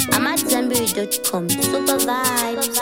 I'm at Zenberry.com. Super vibes.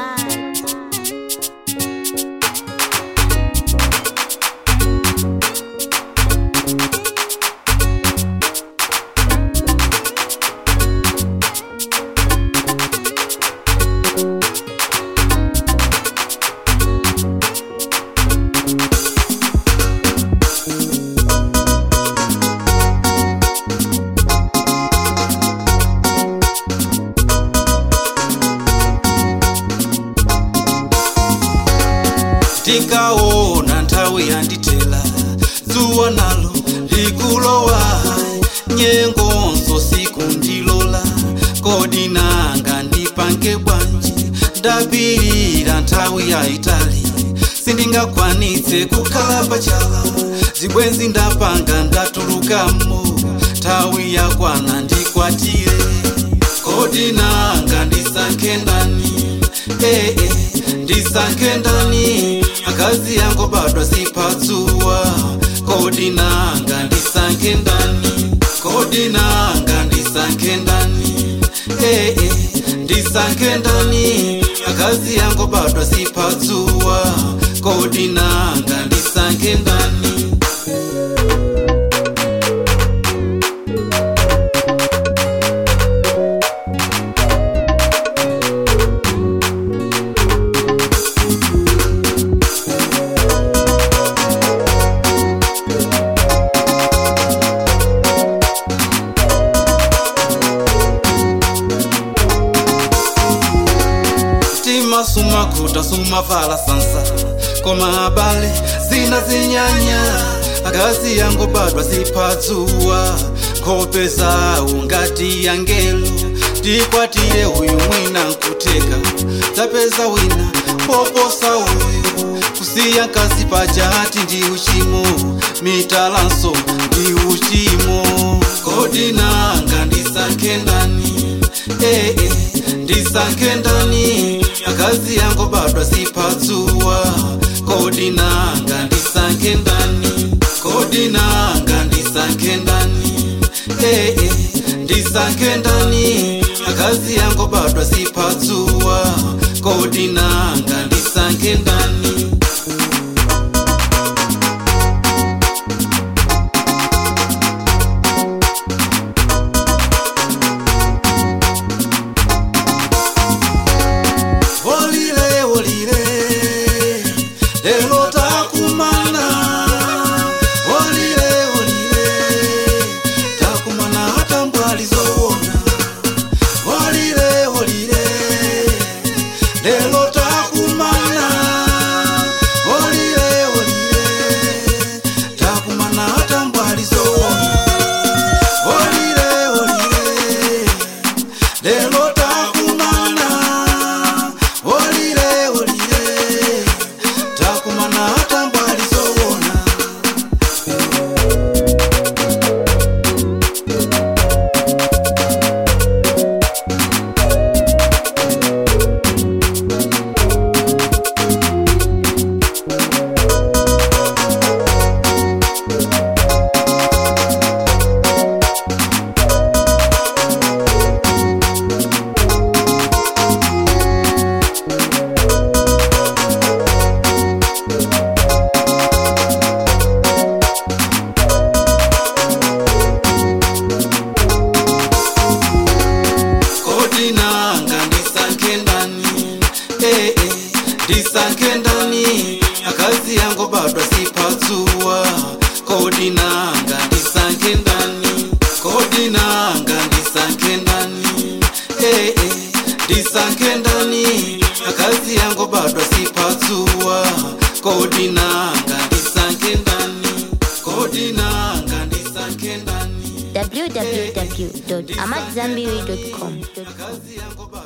tikaona nthawi yandithela dzuwa nalo likulowa nyengonso siku ndilola kodi nanga ndipange bwanji ndapirira nthawi yayitali sindingakwanitse kukhala pachala zibwenzi ndapanga ndatulukamo nthawi yakwana ndikwatire kodi nanga ndisankhe ndani eh, eh, ndisankhe ndani akazi yango badwa sipatsuwa kodi nanga ndisankhe ndani kodi nanga ndisankhe ndani eh, eh, ndisankhe ndani akazi yango badwa sipatsuwa kodi nanga ndisankhe ndani tima sumakuta sumavala sansa koma abale zina zinyanya akazi yango badwa zipatsuwa nkhope zawo ngati yangelo tikwatire uyu mwina nkuteka tapeza wina poposa uyu kusiya nkazi pajati ndi uchimo mitalanso ndi uchimo kodi nanga ndisankhe ndani eh, eh, ndisankhe ndani akazi yango badwa zipatsuwa kodi nanga ndisankhe ndani kodi nanga ndisankhe ndani eh, eh, ndisankhe ndani akazi yango badwa zipatsuwa kodi nanga ndisankhe ndani Olile, olile, lelo takumana. Olile, olile, takumana hata mbali zowona. Olile, olile, lelo takumana. Olile, olile, takumana hata mbali zowona. Olile, olile, lelo takumana olile olile takumana hata mbali zowona kodi nanga ndisankhe ndani eh, eh, ndisankhe ndani akazi yango badwa sipatsuwa kodi nanga ndisankhe ndani kodi nanga ndisankhe ndani eh, eh, ndisankhe ndani akazi yango badwa sipatsuwa kodi nanga ndisankhe ndani kodi nanga ndisankhe ndani www.amatzambiri.com. akazi yango badwa